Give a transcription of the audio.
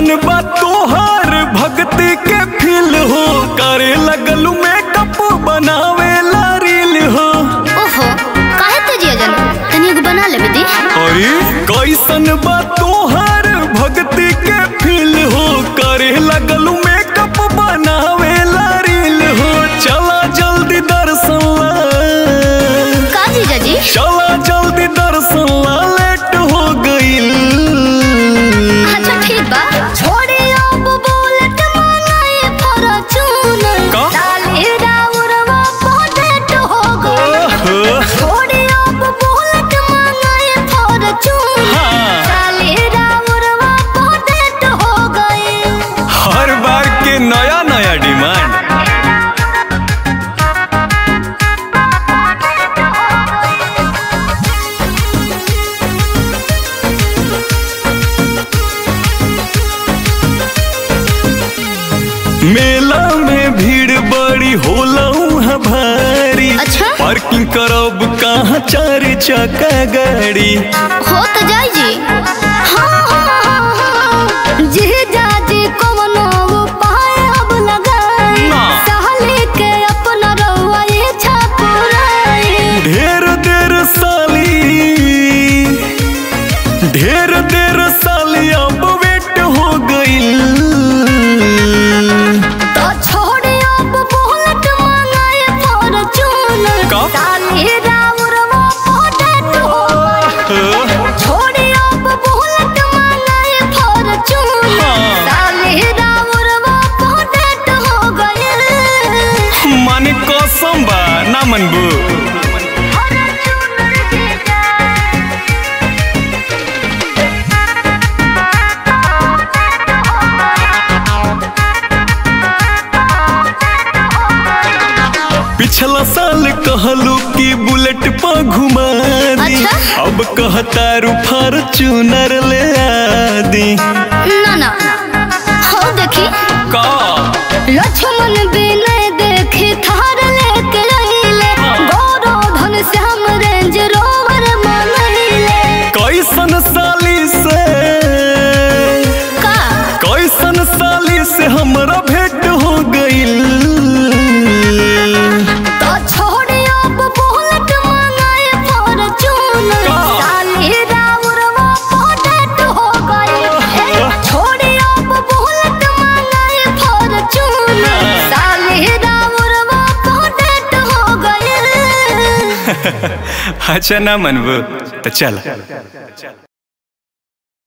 कैसन बा तोहार भक्ति के फील हो करे लगलू मेकअप बनावे ला रील हो ओहो काहे तेजिया जन तनी एगो बना लेबे दी अरे कैसन बा तोहार भक्ति के फील हो करे लगलू मेकअप बनावे ला रील हो चला जल्दी दर्शन ला का जीजा जी चला जल्दी दर्शन ला लेट हो गईल अच्छा ठीक बा छोड़े अब बुलेट मांगाए फॉर्च्यूनर का? डाले राउरवा पॉकेट हो गए ओहो, छोड़े अब बुलेट मांगाए फॉर्च्यूनर हाँ। डाले राउरवा पॉकेट हो गए हर बार के नया नया डिमांड मेला में भीड़ बड़ी होला उहाँ भारी अच्छा? पार्किंग करब कहाँ चार चक्का गाड़ी हो तो जाई जी हाँ हाँ हाँ हाँ जी जाजी कवनो उपाय अब लगाई ना। सहले के अपना रउआ ये छापुराई ढेर देर साली ढेर देर साली अब वेट हो गईल तो छोड़े अब बुलेट मांगाए फॉर्च्यूनर का? साले राउरवा पॉकेट हो गए छोड़े अब बुलेट मांगाए फॉर्च्यूनर हाँ। साले राउरवा पॉकेट हो गए माने कसम बा ना मनबू फॉर्च्यूनर जीजा पिछला साल कहलू कि बुलेट पर घुमा दी अच्छा? अब कहतारू फॉर्च्यूनर ले आदी ना ना हो देखी का लक्ष्मण बिनय देखी थार लेके रहिले गौरो धन श्याम रेंज रोवर मनहिले कैसन साली से का कैसन साली से हमरा भेंट हो गईल तो छोड़े अब बुलेट मांगाए फॉर्च्यूनर का? साले राउरवा पॉकेट हो गए ए, छोड़े अब बुलेट मांगाए फॉर्च्यूनर साले राउरवा पॉकेट हो गए अच्छा ना मनबू तो चल